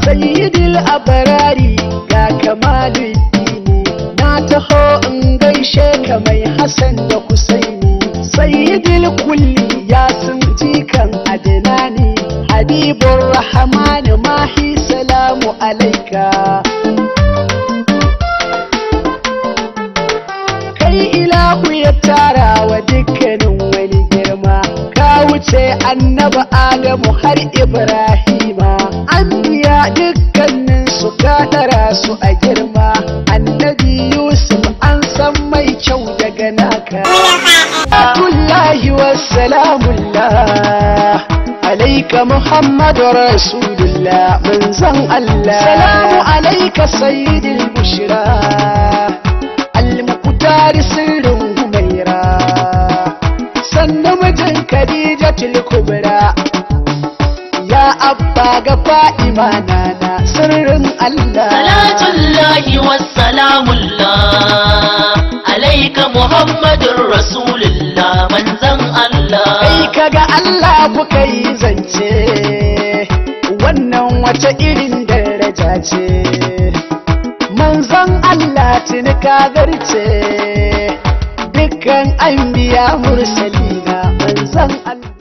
sayyidil abarari ga kamaluddini na taho in gaishe ka mai hassan da husaini sayyidil kulli ya sun jikan adinani habibur rahmani mahi salamu alaika kai ilahu ya tara wa dukkanin wani girma ka wuce annaba adamu har ibrahima an biya dukkanin su ɗara su a girma annabi yusuf an san mai kyau daga naka Abdullahi wassalamullah alaika muhammadu rasulullah manzon Allah salamu alaika sayyidil bushra al-muqtari sirrin humaira sannan mijin khadijatul kubra ya abba ga fa'ima nana sirrin Allah salatullahi wassalamullah alaika muhammadun rasulullah manzan Allah kai kaga Allah kuka yi zance wannan wace irin daraja ce manzon Allah tuni ka garce dukkan an biya mursalina manzon Allah